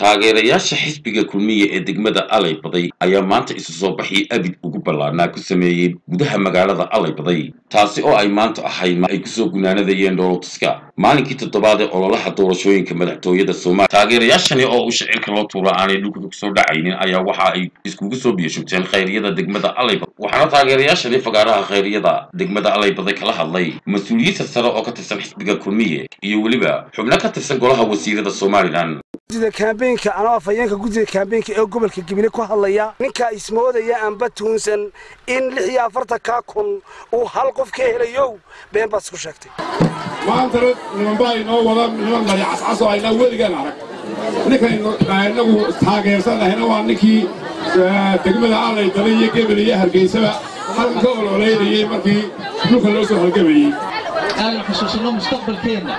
taageerayaasha xisbiga kulmiye ee degmada alay baday ayaa maanta isu soo baxii abid ugu ballaanaa ku sameeyey gudaha magaalada alay baday taasi oo ay maanta ahayd ay kusoo gunaanadayeen dhoolotuska maalinkii toddobaad ee ololaha doorashooyinka madaxtooyada soomaaliya taageerayaashani oo u shacirka loo tuura aanay dhulka kusoo dhacaynin ayaa waxa ay iskugu soo biyashugteen khayriyada degmada alaybad waxaana taageerayaashani fagaaraha khayriyada degmada alaybaday kala hadlay mas-uuliyiinta sare oo ka tirsan xisbiga kulmiye iyo weliba xubno ka tirsan golaha wasiirada somalilan gudida kaambeynka anoo afhayeenka gudida kaambeynka ee gobolka gibile ku hadlaya ninkaa ismoodaya aanba tuunsan in lix iyo afartankaa kun uu hal qof ka helayow been baad isku sheegtay maantana nimanbaa inoo wada niman mari cascaso aynaa weligaan arag ninkaynu inagu taageersanahayna waa ninkii degmada aalay dala iyo gebel iyo hargeysaba halkan ka ololeynayey markii dhulka loo soo halgamayey aanu xusuusanno mustaqbalkeenna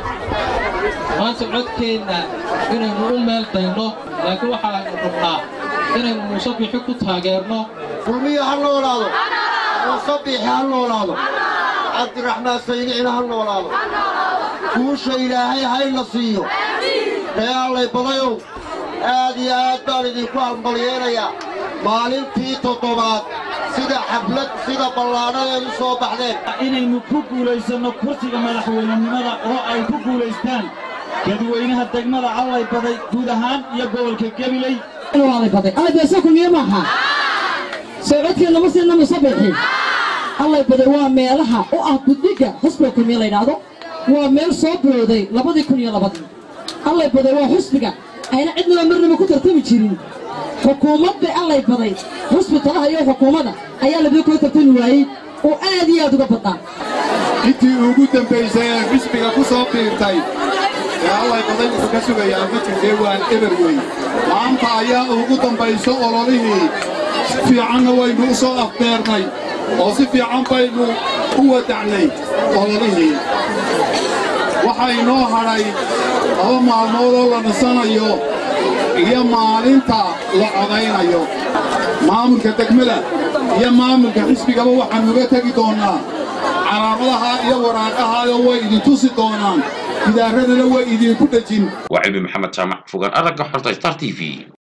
maanta codkeenna inaynu u meel dayno laakiin waxaanu rabnaa inaynu muuse bixi ku taageerno kulmiya ha noolaado muuse biixi ha noolaado cabdiraxmaan saynicina ha noolaado guusha ilaahay hayna siiyo ree allay badayow aad iyo aad baan idinku halmalyeenayaa maalintii toddobaad sida xaflad sida ballaanadeed u soo baxdeen inaynu ku guulaysanno kursiga madaxweynenimada oo ay ku guulaystaan dadweynaha degmada allay baday guud ahaan iyo gobolka gabiley allaybaday kulmiye maaha soo codkeen lama siina musabixi allay baday waa meelaha u ah guddiga xusbiga kulmiye laydhaahdo waa meel soo bilowday labadii kun iyo labadii allay baday waa xusbiga ayna cidnaba marnaba ku tartami jirin xukuumad bay allay baday xusbi talaha iyo xukuumadda ayaa labada kula tartami waayey oo aad iyo aad uga badnaa intii ugu dambaysay ee xisbiga ku soo biirtay ee allay baday wuxuu ka sugayaa ma jirtee waan eber wey maanta ayaa ugu dambayso ololihii si fiicanna waynu u soo afbeernay oo si fiican baynu u wadacnay ololihii waxaa inoo hadhay laba maalmoodoo la nasanayo iyo maalinta la codaynayo maamulka degmada iyo maamulka xisbigaba waxaannu uga tegi doonnaa calaamadaha iyo waraaqahayo way idin tusi doonaan gidaaradana way idinku dhejin waa cilmi maxamed jaamac fogaan aragga xorta star t v